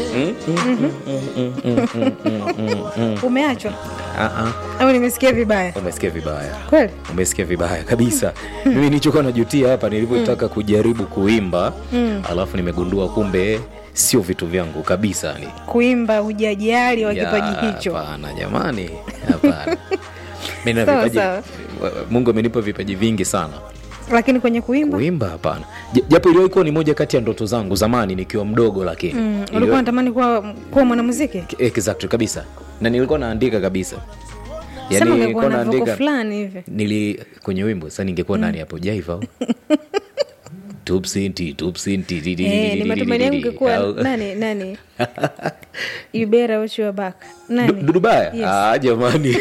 Umeachwa Ah, ah, au nimesikia vibaya? umesikia vibaya Kweli umesikia vibaya kabisa mimi nilichokuwa najutia hapa nilivyotaka kujaribu kuimba alafu nimegundua kumbe sio vitu vyangu kabisa ni kuimba hujajali wa Ya, kipaji hicho. hapana jamani hapana Mimi na Sawa, vipaji sawa. mungu amenipa vipaji vingi sana Lakini kwenye kuimba kuimba hapana J- japo iliwahi kuwa ni moja kati ya ndoto zangu zamani nikiwa mdogo lakini mm, Iliwahi- ulikuwa unatamani kuwa kuwa mwanamuziki? exactly kabisa na nilikuwa naandika kabisa Sema ungekuwa nilikuwa na voko naandika fulani hivi. nili kwenye wimbo sasa ningekuwa nani hapo jaiva au? Tupsinti, tupsinti, di- di- di- Eh, di- ni di- matumaini di- yangu di- ungekuwa au- nani nani? You better watch your back. Nani? Du- Dudubaya Yes. ah, jamani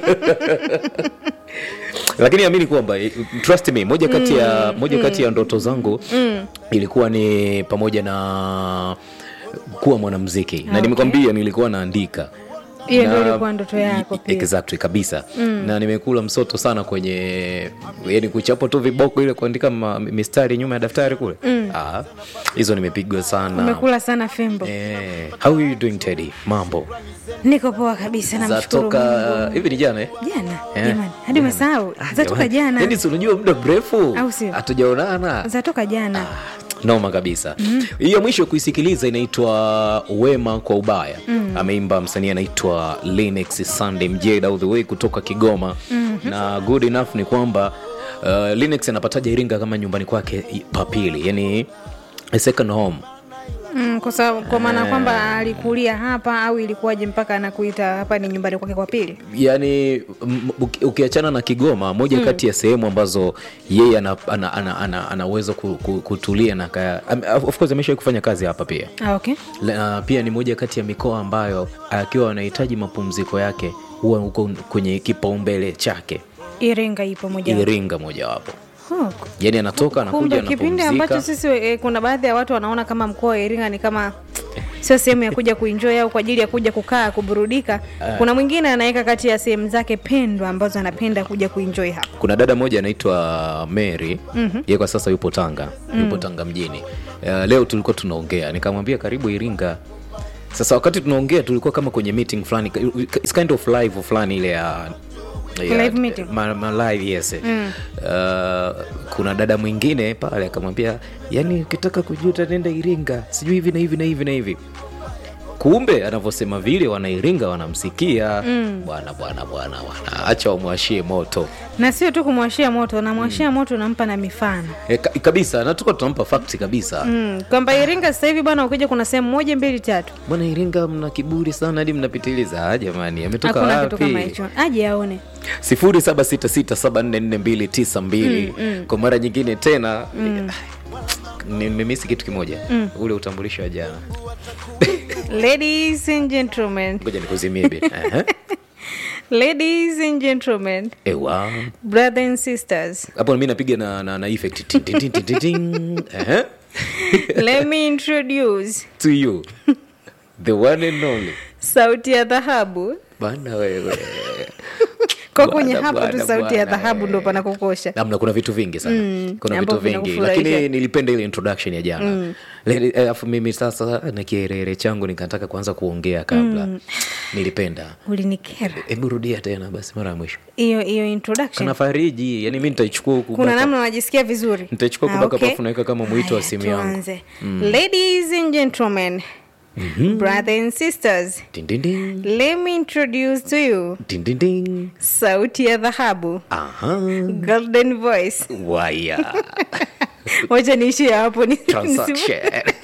lakini amini kwamba eh, trust me moja kati ya moja kati ya ndoto zangu ilikuwa ni pamoja na kuwa mwanamziki na nimekwambia nilikuwa naandika Hiyo ndio Na- ilikuwa ndoto yako pia. exactly kabisa na nimekula msoto sana kwenye yani kuchapo tu viboko ile kuandika ma, mistari nyuma ya daftari kule ah, hizo nimepigwa sana Umekula sana fimbo. eh, how are you doing Teddy mambo Niko poa kabisa namshukuru Mungu. zatoka hivi ni jana eh? Jana Eh, jamani, hadi umesahau. Zatoka jana. yani si unajua muda mrefu Au sio? hatujaonana Zatoka jana. noma kabisa hii ya mwisho kuisikiliza inaitwa wema kwa ubaya ameimba msanii anaitwa Linux Sunday Mjed all the way kutoka Kigoma na good enough ni kwamba uh, Linux anapataja Iringa kama nyumbani kwake i- papili yani a second home Mm, kwa sababu kwa maana kwamba alikulia hapa au ilikuwaje mpaka anakuita hapa ni nyumbani kwake kwa pili? yani m- uki- ukiachana na Kigoma moja kati ya sehemu ambazo yeye ana, ana, ana, ana, ana uwezo ku, ku, kutulia na kaya, am- of course amesha kufanya kazi hapa pia Ah, okay. na pia ni moja kati ya mikoa ambayo akiwa anahitaji mapumziko yake huwa huko kwenye kipaumbele chake Iringa ipo moja. Iringa mojawapo Oh, yani anatoka anakuja kumbe kipindi ambacho anapumzika sisi e, kuna baadhi ya watu wanaona kama mkoa wa Iringa ni kama sio sehemu ya kuja kuenjoy au kwa ajili ya kuja kukaa kuburudika. Kuna mwingine anaweka kati ya sehemu zake pendwa ambazo anapenda kuja kuenjoy hapa. kuna dada moja anaitwa Mary mm-hmm. yeye kwa sasa yupo Tanga yupo Tanga mjini uh, leo tulikuwa tunaongea nikamwambia karibu Iringa sasa wakati tunaongea tulikuwa kama kwenye meeting fulani it's kind of live fulani ile ya ya- Live meeting. ma, ma live yes uh, kuna dada mwingine pale akamwambia yani ukitaka kujuta nenda Iringa sijui hivi na hivi na hivi na hivi kumbe anavyosema vile wanairinga wanamsikia bwana bwana bwana bwana acha wamwashie moto Na sio tu kumwashia moto, namwashia moto unampa na mifano. e, ka, kabisa na tuko tunampa fakti kabisa Mm, kwamba Iringa sasa hivi bwana, ukija kuna sehemu moja mbili tatu, bwana iringa mna kiburi sana hadi mnapitiliza Ah, jamani ametoka hakuna kitu kama wapi hicho, aje aone. 0766744292 kwa mara nyingine tena nimemisi kitu kimoja ule utambulisho wa jana Ladies and gentlemen, ngoja nikuzimie bi Ehe. ladies and gentlemen, ewa brothers and sisters, hapo mi napiga na, na, na effect Tin, tin, tin, tin, tin, tin. Ehe. let me introduce to you the one and only sauti ya dhahabu. bana wewe Kwa kwenye Bwana, hapo tu bwana, sauti ya bwana, dhahabu ndo panakukosha. namna kuna vitu vingi sana kuna vitu ambavyo vingi vinakufurahisha. lakini nilipenda ile introduction ya jana Lele- eh, alafu mimi sasa na kierere changu nikataka kuanza kuongea kabla nilipenda Ulinikera hebu rudia tena basi mara ya mwisho hiyo hiyo introduction. kana fariji yani mi nitaichukua huku kuna baka- namna unajisikia vizuri Nitaichukua Ah, kubaka okay. pafu naweka kama mwito wa Haya, simu yangu. tuanze. ladies and gentlemen brothers and sisters Din, din, din. let me introduce to you Din, din, din. sauti ya dhahabu Aha. golden voice waya wacha niishie hapo ni- nisimu- transaction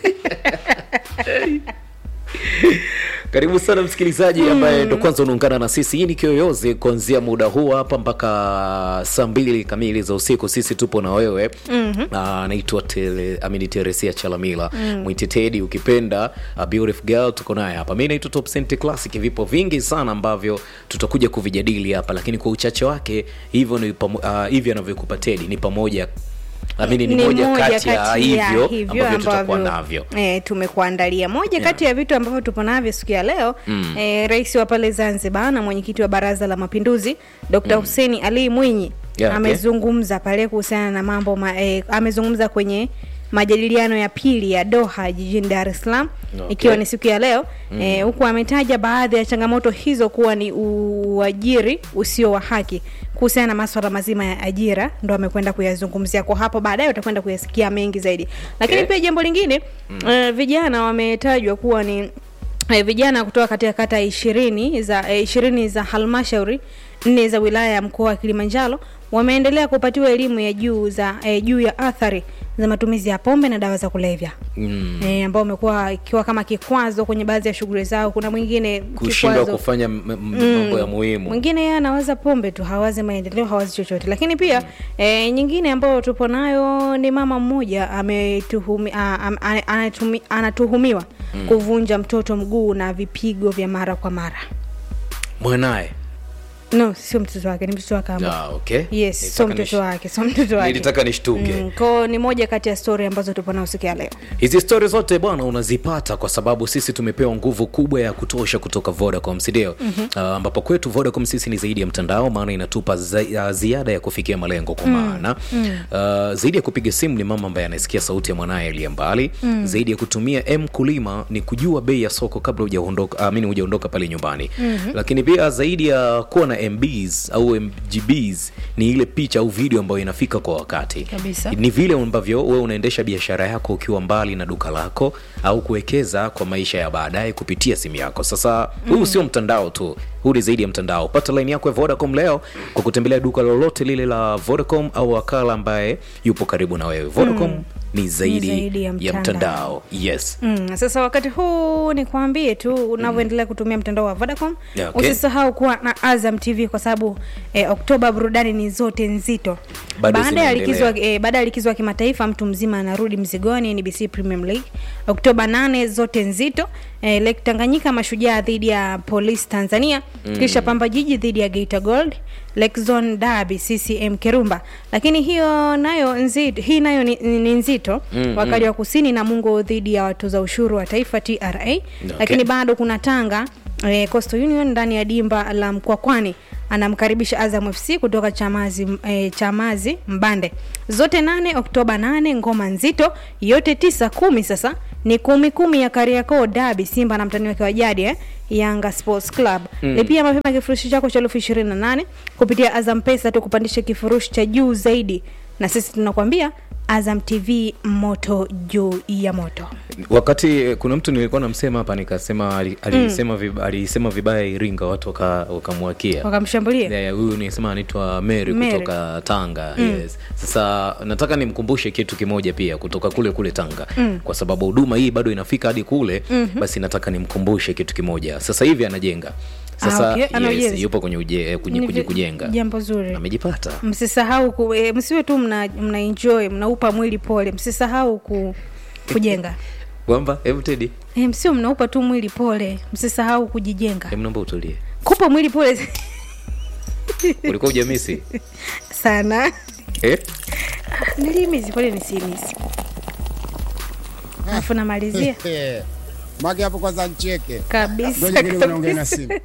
karibu sana msikilizaji ambaye ndo kwanza unaungana na sisi hii ni kiyoyozi kuanzia muda huu hapa mpaka saa mbili kamili za usiku sisi tupo na wewe anaitwa mm-hmm. amini teresia chalamila mm. mwitetedi ukipenda a beautiful girl tuko naye hapa mi naitwa top Cent classic vipo vingi sana ambavyo tutakuja kuvijadili hapa lakini kwa uchache wake hivyo ni pamo- uh, hivi anavyokupa tedi ni pamoja amini ni, moja kati ya hivyo ambavyo tutakuwa navyo e, tumekuandalia moja kati ya vitu ambavyo tupo navyo siku ya leo mm. e, rais wa pale zanzibar na mwenyekiti wa baraza la mapinduzi dkt mm. huseni ali mwinyi Yeah, okay. amezungumza pale kuhusiana na mambo ma, e, amezungumza kwenye majadiliano ya pili ya Doha jijini Dar es Salaam Okay. ikiwa ni siku ya leo mm. e, huku ametaja baadhi ya changamoto hizo kuwa ni uajiri usio wa haki kuhusiana na maswala mazima ya ajira ndo amekwenda kuyazungumzia kwa hapo baadaye utakwenda kuyasikia mengi zaidi lakini Okay. pia jambo lingine mm. e, vijana wametajwa kuwa ni e, vijana kutoka katika kata ishirini za e, ishirini za halmashauri nne za wilaya ya mkoa wa Kilimanjaro wameendelea kupatiwa elimu ya juu za e, juu ya athari za matumizi ya pombe na dawa za kulevya mm. e, ambao umekuwa ikiwa kama kikwazo kwenye baadhi ya shughuli zao. Kuna mwingine kushindwa kikwazo- kufanya m- m- mambo ya muhimu mwingine yeye anawaza pombe tu, hawazi maendeleo, hawazi chochote. Lakini pia mm. e, nyingine ambayo tupo nayo ni mama mmoja ametuhumi, a- am- a- anatumi- anatuhumiwa mm. kuvunja mtoto mguu na vipigo vya mara kwa mara. mwanaye No, sio mtoto wake, ni mtoto wake ambaye ah, okay. yes, sio Nilitaka mtoto nish- wake, sio mtoto wake. nilitaka nishtuke Mm, kwao ni moja kati ya stori ambazo tupo nao siku ya leo. hizi stori zote bwana unazipata kwa sababu sisi tumepewa nguvu kubwa ya kutosha kutoka vodacom sindio mm-hmm. uh, ambapo kwetu vodacom sisi ni zaidi ya mtandao maana inatupa za, uh, ziada ya kufikia malengo kwa maana mm. uh, zaidi ya kupiga simu ni mama ambaye anasikia sauti ya mwanaye aliye mbali mm. zaidi ya kutumia m kulima ni kujua bei ya soko kabla hujaondoka amini hujaondoka pale nyumbani mm-hmm. lakini pia zaidi ya kuwa na mbs au mgbs ni ile picha au video ambayo inafika kwa wakati Kabisa. ni vile ambavyo wewe unaendesha biashara yako ukiwa mbali na duka lako au kuwekeza kwa maisha ya baadaye kupitia simu yako sasa huu mm. sio mtandao tu huu ni zaidi ya mtandao pata laini yako ya vodacom leo kwa kutembelea duka lolote lile la vodacom au wakala ambaye yupo karibu na wewe vodacom mm. ni zaidi, zaidi ya ya mtandao. mtandao yes Mm, sasa wakati huu ni kuambie tu unavyoendelea kutumia mtandao wa Vodacom Yeah, okay. usisahau kuwa na Azam TV kwa sababu eh, Oktoba burudani ni zote nzito. Bado Baada ya zinaendelea. likizo eh, baada ya likizo ya kimataifa mtu mzima anarudi mzigoni NBC Premium League. Oktoba 8 zote nzito. Eh, Lake Tanganyika mashujaa dhidi ya Police Tanzania mm. kisha Pamba Jiji dhidi ya Geita Gold. Lake Zone Derby CCM Kirumba. Lakini hiyo nayo nzito, hii nayo ni, ni, ni nzito mm, wakali wa kusini na Mungo dhidi ya watoza ushuru wa taifa TRA. Lakini bado kuna Tanga eh, Coastal Union ndani ya dimba la Mkwakwani anamkaribisha Azam FC kutoka Chamazi, eh, Chamazi Mbande. Zote nane Oktoba nane, ngoma nzito yote tisa kumi. Sasa ni kumi kumi ya Kariakoo Derby, Simba na mtani wake wa jadi eh, Yanga Sports Club. Mm. Lipia mapema kifurushi chako cha elfu ishirini na nane kupitia Azam Pesa tu kupandisha kifurushi cha juu zaidi, na sisi tunakwambia Azam TV moto juu ya moto. wakati eh, kuna mtu nilikuwa namsema hapa nikasema ali- alisema mm. alisema vibaya iringa watu waka- wakamwakia Wakamshambulia Yeah, huyu nisema anaitwa Mary Mary. kutoka Tanga mm. yes. Sasa nataka nimkumbushe kitu kimoja pia kutoka kule kule Tanga mm. kwa sababu huduma hii bado inafika hadi kule mm-hmm. basi nataka nimkumbushe kitu kimoja. Sasa hivi anajenga sasa Ah, okay. Ana yes, ujenzi. yupo kwenye, uje, eh, kwenye, Ni kwenye vi- kujenga jambo zuri. amejipata msisahau ku, e, msiwe tu mna, mna enjoy mnaupa mwili pole msisahau ku, kujenga kwamba hebu Teddy e, msio mnaupa tu mwili pole msisahau kujijenga hebu naomba utulie kupa mwili pole ulikuwa ujamisi sana eh? nilimizi pole nisimisi alafu namalizia Mage hapo kwanza ncheke. kabisa Ngoja kidogo naongea na kabisa. simu.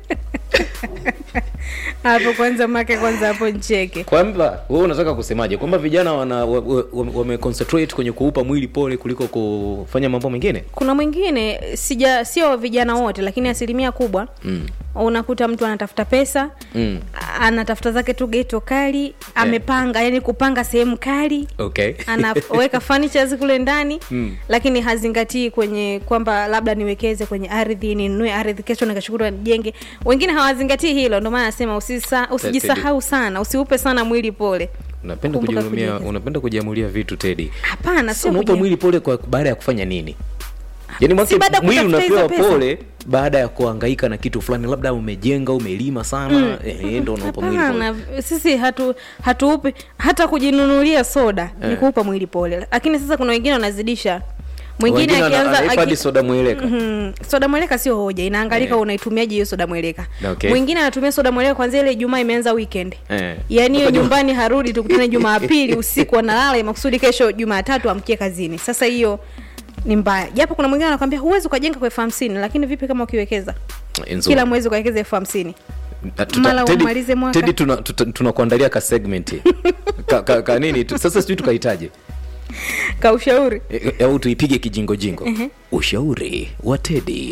hapo kwanza make kwanza hapo ncheke kwamba wewe unataka kusemaje kwamba vijana wana wameconcentrate wa, wa concentrate kwenye kuupa mwili pole kuliko kufanya mambo mengine kuna mwingine sija sio vijana wote lakini asilimia kubwa mm. unakuta mtu anatafuta pesa mm. anatafuta zake tu geto kali amepanga yani kupanga sehemu kali okay anaweka furnitures kule ndani mm. lakini hazingatii kwenye kwamba labda niwekeze kwenye ardhi ninunue ardhi kesho nikashukuru nijenge wengine hawazingatii hilo ndio maana nasema usisa, usijisahau sana usiupe sana mwili pole unapenda Kumbuka kujiamlia kujiwekeza. unapenda kujiamulia vitu tedi hapana Sasa sio unaupa kuji- mwili pole kwa baada ya kufanya nini yaani Si mwake baada ya mwili kutafuta hizo unapewa pesa. pole baada ya kuhangaika na kitu fulani labda umejenga umelima sana mm. eh, ndo unaupa mwili pole hapana sisi hatu hatuupi hata kujinunulia soda ni kuupa mwili pole lakini sasa kuna wengine wanazidisha mwingine Wengine ana- akianza anaipa hadi aki- soda mweleka Mhm. soda mweleka sio hoja inaangalika Eh. unaitumiaje hiyo soda mweleka Okay. mwingine anatumia soda mweleka kwanzia ile ijumaa imeanza weekend Eh. yaani hiyo Mpaka Juma- nyumbani harudi tukutane jumapili usiku analala makusudi kesho jumatatu amkie kazini sasa hiyo ni mbaya japo kuna mwingine anakwambia huwezi ukajenga kwa elfu hamsini lakini vipi kama ukiwekeza Nzuri. kila mwezi ukawekeza elfu hamsini Na tuta- mara Teddy- umalize mwaka. Teddy tuna- tuta- tunakuandalia ka segment ka, ka, ka nini tu- sasa sijui tukahitaji kaushauri E, au tuipige kijingojingo ushauri wa tedi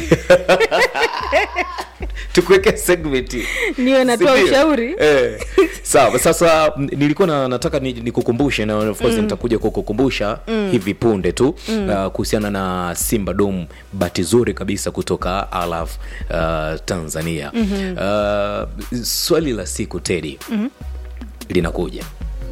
tukuweke segment Niwe natoa Si ndio? ushauri? eh. sawa sasa m- nilikuwa na, nataka ni- nikukumbushe na of course nitakuja kukukumbusha hivi punde tu uh, kuhusiana na simba dom bati zuri kabisa kutoka alaf uh, tanzania uh, swali la siku tedi linakuja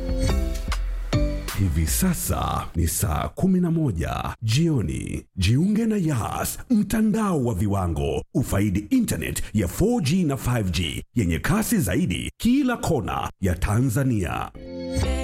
Hivi sasa ni saa 11 jioni. Jiunge na Yas, mtandao wa viwango. Ufaidi internet ya 4G na 5G yenye kasi zaidi kila kona ya Tanzania.